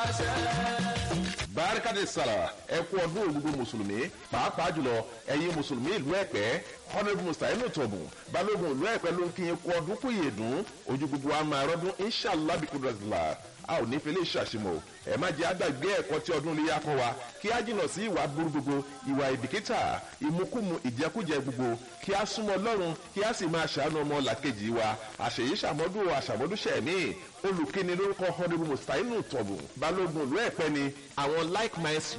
barikade sara ẹ kú ọdún gbogbo mùsùlùmí pàápàá jùlọ ẹ̀yin mùsùlùmí ìlú ẹ̀pẹ́ honourable mustainu tọ̀bùn balógun ìlú ẹ̀pẹ́ ló ń kí yín kú ọdún kú ìyèdún ojú gbogbo wa máa rọ́dún inshallah bí kudratullah a ò ní fẹlẹ́ ṣàṣemọ̀ ẹ má jẹ́ àgbàgbé ẹ̀kọ́ tí ọdún léyà kọ́ wa kí á jìnnà sí ìwà burú gbogbo ìwà ìbìkítà ìmukúmu ìjẹkújẹ gbogbo kí á súnmọ́ ọlọ́run kí á sì máa ṣàánú ọmọ làkejì wa àṣèyí ṣàmọ́dún àṣàmọ́dúnṣẹ́ mi olùkíni lórúkọ honourable mustainu tọ̀bùn balógun ìlú ẹ̀pẹ́ ni àwọn like minds